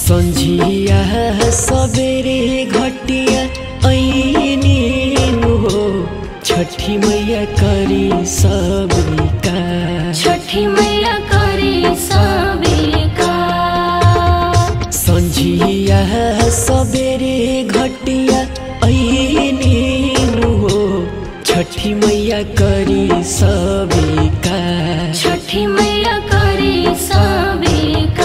सन्झिया सबेरे घटिया ऐनी हो छठी मैया करी सबका छठी मैया करे सबेका सन्झिया सबेरे घटिया ऐनी हो छठी मैया करी सबका छठी मैया करे सबेका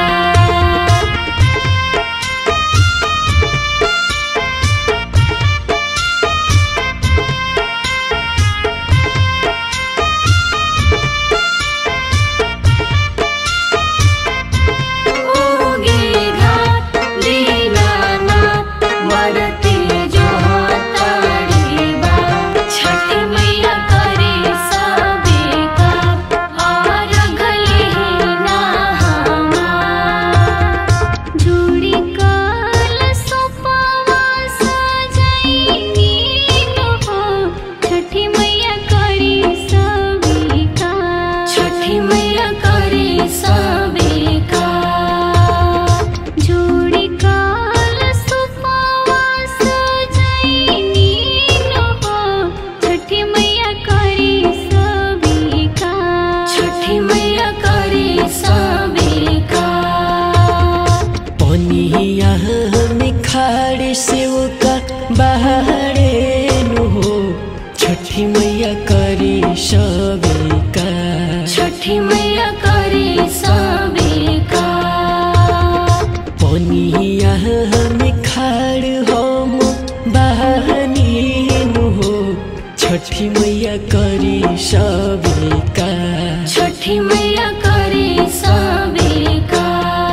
ओगे घाट दीनानाथ मरते जो तारी बा छठी मैया करे सबेका और गले ना जुड़ी कल सोपावा सजैनी हो छठी मैया करे सबेका छठी मैया करे सबेका जोड़ी काल सुपावा सजैनी हो छठी मैया करे सबेका छठी मैया करे सबेका पनिया में खाड़े सेवका बाहरे नु हो छठी मैया करी सबका छठी मैया करे सबेका पनिया में खाड़ हम बहनी नु हो छठी मैया करी सबका छठी मैया करे सबेका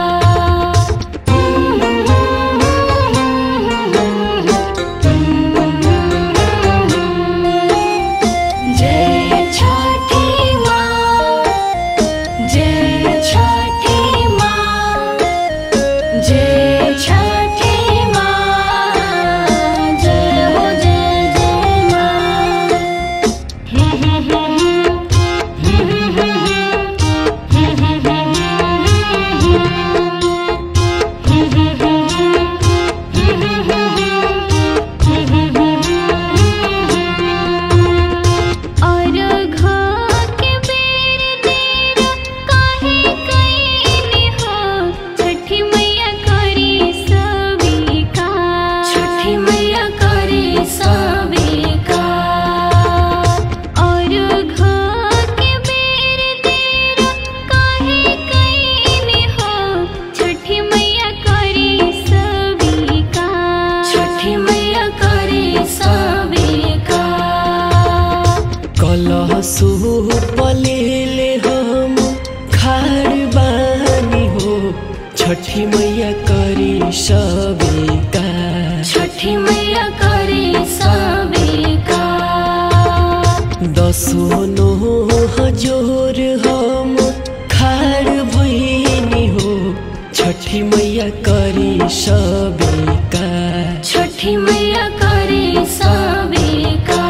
जय छठी माँ जय छठी माँ जय छठी माँ जय हो जय जय माँ और घा के बेर देर काहे कइनी हो छठी मैया करी सबेका छठी मैया करी सबेका और घा के बेर देर काहे कइनी हो छठी मैया करी सबेका छठी मैया करी सबेका कलह पलेले हम खाड़ बानी हो छठी मैया करी सबका छठी मैया करे सबेका दसो नो हजोर हम खाड़ भैनी हो छठी मैया करी सबका छठी मैया करे सबेका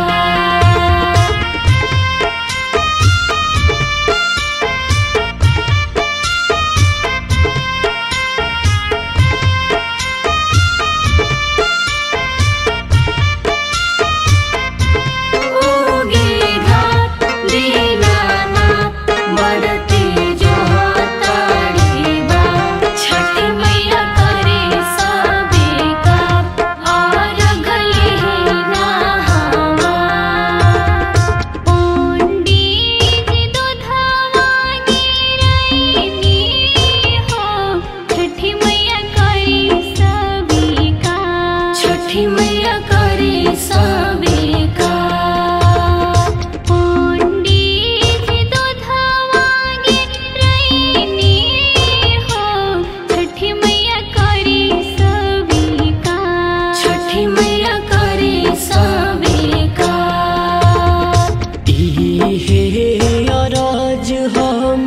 ओगे घाट दीनानाथ मरते जो तारी बा छठी मैया करे सबेका और गले ना पंडित दुधावा गिरैनी हो छठी मैया करे सबेका छठी मैया करे सबेका पंडित दुधावा गिरैनी हो छठी मैया करे सबेका छठी मैया करे सबेका इहे अरज हम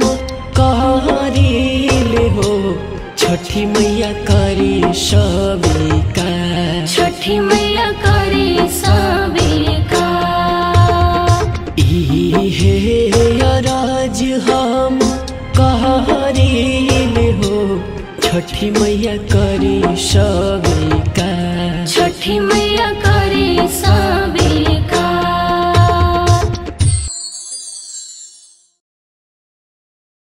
कहरीले हो छठी मैया करी सबका छठी मैया करे सबेका इहे अरज हम कहरीले हो छठी मैया करी स्वीकार छठी मैया